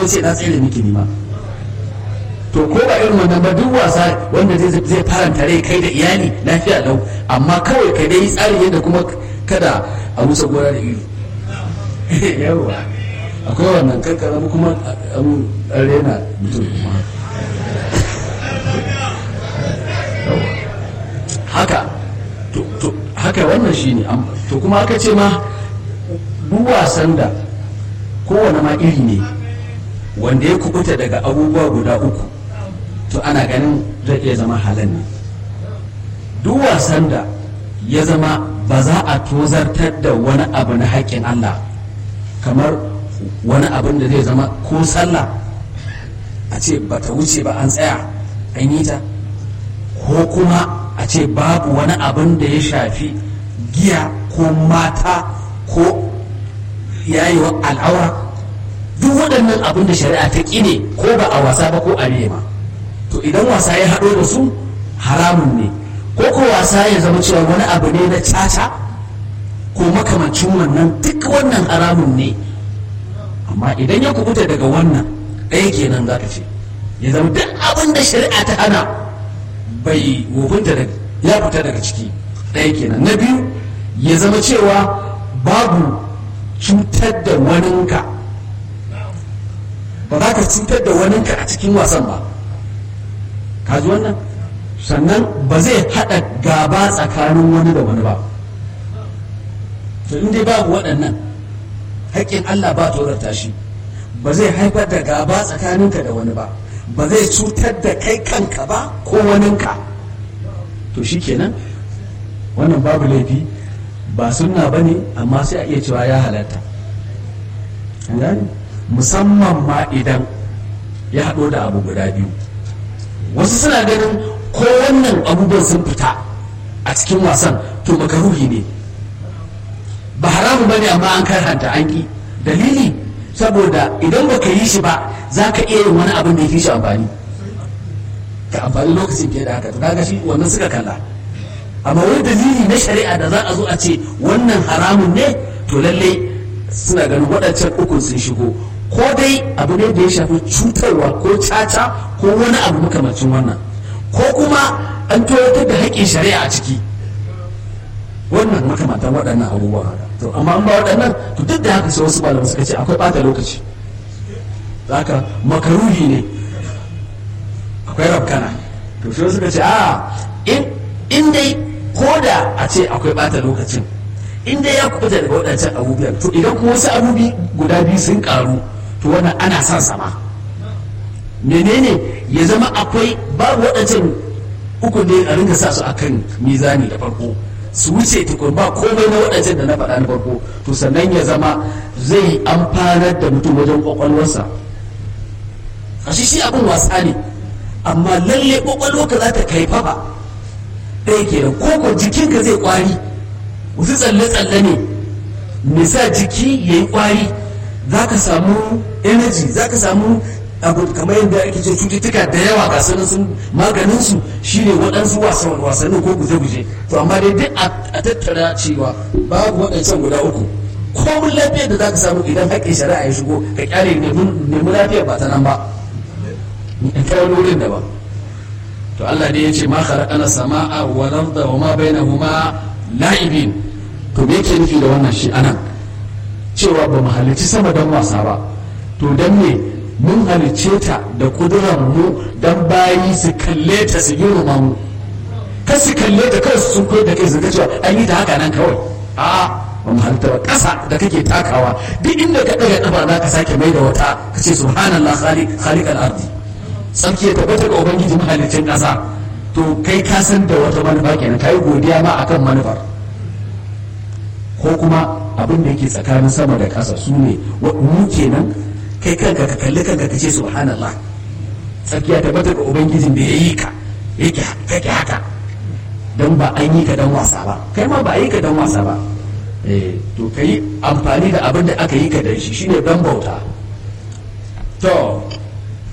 ce na tsere miki nima to ko ba irin wannan ba duk wasa wanda zai faranta rai kai da iyali lafiya lau amma kawai ka dai tsari yadda kuma kada a wuce gora da iri yawa akwai wannan kankara kuma an rena mutum kuma haka to haka wannan shine to kuma aka ce ma duk wasan da kowane ma iri ne wanda ya kubuta daga abubuwa guda uku to ana ganin zai iya zama halal ne duk wasan da ya zama ba za a tozartar da wani abu na haƙƙin Allah kamar wani abin da zai zama ko sallah a ce ba ta wuce ba an tsaya an yi ta ko kuma a ce babu wani abin da ya shafi giya ko mata ko yayiwa al'aura duk waɗannan abin da shari'a ta ƙine ko ba a wasa ba ko a ma to idan wasa ya haɗo da su haramun ne ko ko wasa ya zama cewa wani abu ne na caca ko makamancin wannan duk wannan haramun ne amma idan ya kubuta daga wannan ɗaya kenan za ka ce ya zama duk abin da shari'a ta hana bai wofinta da ya fita daga ciki ɗaya kenan na biyu ya zama cewa babu cutar da waninka ba za ka cutar da waninka a cikin wasan ba ka ji wannan sannan ba zai haɗa gaba tsakanin wani da wani ba to in dai babu waɗannan haƙƙin Allah ba tsorata shi ba zai haifar da gaba tsakaninka da wani ba ba zai cutar da kai kanka ba ko waninka to shi kenan wannan babu laifi ba sunna ba ne amma sai a iya cewa ya halatta musamman ma idan ya haɗo da abu guda biyu wasu suna ganin ko wannan abubuwan sun fita a cikin wasan to makaruhi ne ba haramu ba ne amma an karhanta an ƙi dalili saboda idan baka yi shi ba za ka iya yin wani abin da ya fi shi amfani ka amfani lokacin fiye da haka to kaga shi wannan suka kalla amma wani dalili na shari'a da za a zo a ce wannan haramun ne to lallai suna ganin waɗancan ukun sun shigo ko dai abu ne da ya shafi cutarwa ko caca ko wani abu makamacin wannan ko kuma an toyatar da haƙƙin shari'a a ciki wannan makamantan waɗannan abubuwan haka to amma an ba waɗannan to duk da haka sai wasu malamai suka ce akwai ɓata lokaci haka makaruhi ne akwai rabkana to shi suka ce a in dai ko da a ce akwai ɓata lokacin in dai ya kuɓuta daga waɗancan abubuwan to idan kuma wasu abubuwa guda biyu sun ƙaru to wannan ana son sama menene ya zama akwai babu waɗancan uku ne a ringa sa su akan mizani da farko su wuce tukun ba komai na waɗancan da na faɗa na farko to sannan ya zama zai amfanar da mutum wajen kwakwalwarsa a shi shi abin wasa ne amma lalle kwakwalwarka za ta kai fafa ɗaya kenan ko ko jikinka zai kwari wasu tsalle-tsalle ne nisa jiki ya yi kwari za ka samu energy za ka samu abu kamar yadda ake ce cututtuka da yawa ga sanin sun maganin su shine waɗansu wasannin ko guje-guje to amma dai duk a tattara cewa babu waɗancan guda uku komun lafiyar da za ka samu idan haƙƙin shari'a ya shigo ka kyale nemi lafiyar ba ta nan ba in kai wani wurin da ba to Allah ne ya ce ma khalaqana sama'a wal arda wa ma bainahuma la'ibin to me yake nufi da wannan shi anan cewa ba mu halicci sama don wasa ba to dan me mun halicce ta da kudurar mu dan bayi su kalle ta su girma mu kar su kalle ta kawai su sun koyar da kai su ga cewa an yi ta haka nan kawai a ba mu halitta ba ƙasa da kake takawa duk inda ka ɗaga ƙafa za ka sake mai da wata ka ce subhanallah khaliq khaliq al-ardi sarki ya tabbata ga ubangiji mahalicin ƙasa to kai ka san da wata manufa kenan kai godiya ma akan manufar ko kuma abin da yake tsakanin sama da ƙasa su ne mu kenan kai kanka ka kalli kanka ka ce subhanallah sarki ya tabbata ga ubangijin da ya yi ka yake kake haka don ba an yi ka dan wasa ba kai ma ba a yi ka dan wasa ba eh to kai amfani da abin da aka yi ka dan shi shine dan bauta to